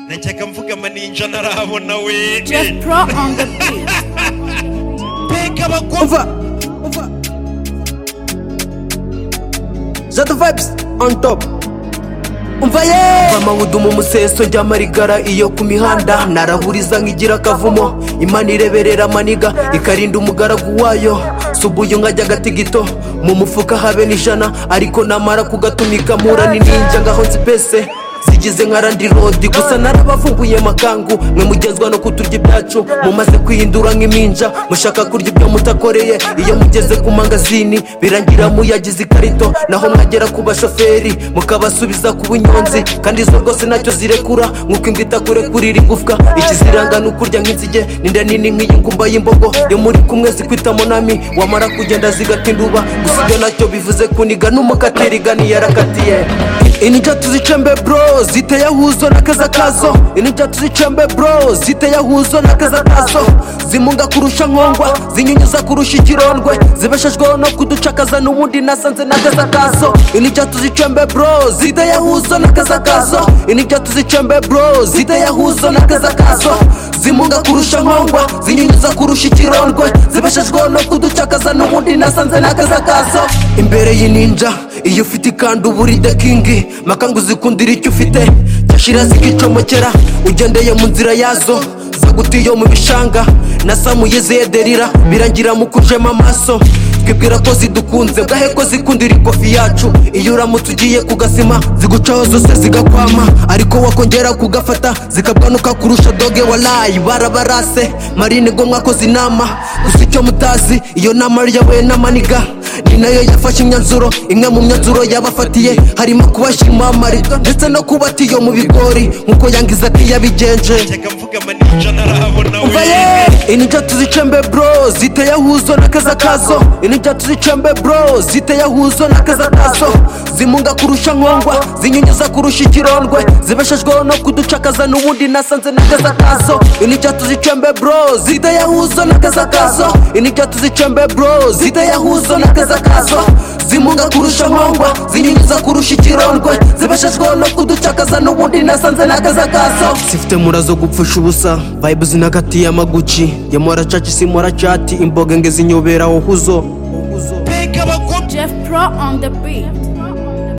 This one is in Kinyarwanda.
najyaga mvuga amanija ntarabona we Just throw on the beat. peka abakobwa over, over. Zato vibes on top. Umva ye! Mama wudumu umuseso njya marigara iyo ku mihanda narahuriza nk'igira akavumo Imana ireberera amaniga ikarinda umugaragu wayo subuye nkajya agatigito mu mufuka habe n'ijana ariko namara kugatumika mpura n'ininja ngaho nzipese zigize nka randi rodi gusa narabavumbuye makangu mwe mugezwa no kuturya ibyacu mumaze kwihindura nk'iminja mushaka kurya ibyo mutakoreye iyo mugeze ku mangazini birangira muyagize ikarito naho mwagera ku bashoferi mukabasubiza ku bunyonzi kandi izo rwose ntacyo zirekura nk'uko imbwa itakurekurira igufwa ikiziranga ni ukurya nk'inzige ninda nini nk'iyi ngumba y'imbogo iyo muri kumwe zikwita monami wamara kugenda zigata induba gusa ibyo nacyo bivuze kuniga n'umukateri igani yarakatiye inija tuzicembe bro ziteye huzo na keza kazo inija tuzicembe bro ziteye huzo na keza kazo zimunga kurusha nkongwa zinyunyuza kurusha ikirondwe zibeshejweho no kuducakaza n'ubundi nasanze na keza kazo inija tuzicembe bro ziteye huzo na keza kazo inija tuzicembe bro ziteye huzo na keza kazo zimunga kurusha nkongwa zinyunyuza kurusha ikirondwe zibeshejweho no kuducakaza n'ubundi nasanze na keza kazo imbere y'ininja iyo ufite ikanda uba uri the king maka ngo uzikundire icyo ufite cyashira zikicomokera ugendeye mu nzira yazo zagutiye mu bishanga nasamuye ziyaderira birangira mu kujema amaso twibwira ko zidukunze bwahe ko zikundira ikofi yacu iyo uramutse ugiye kugasima zigucaho zose zigakwama ariko wakongera kugafata zikabwanuka kurusha doge walayi barabarase marine ngo mwakoze inama gusa icyo mutazi iyo nama yabaye n'amaniga ni nayo yafashe imyanzuro imwe mu myanzuro yabafatiye harimo kubashima amarido ndetse no kubata iyo mu bigori nk'uko yangiza ati yabigenje najyaga mvuga amanija ntarabona we Uvaye! inija tuzicembe bro ziteye huzo na keza kazo inija tuzicembe bro ziteye huzo na keza kazo zimunga kurusha nkongwa zinyunyuza kurusha ikirondwe zibeshejweho no kuducakaza n'ubundi nasanze na keza kazo inija tuzicembe bro ziteye huzo na keza kazo inija tuzicembe bro ziteye huzo na keza kazo zimunga kurusha nkongwa zinyunyuza kurusha ikirondwe zibeshejweho no kuducakaza n'ubundi nasanze na keza kazo zifite murazo gupfusha ubusa vibe zinagatiye amaguci yamora caci simora cati imboga nge zinyobera wohuzo peka abakobwa Just throw on the beat.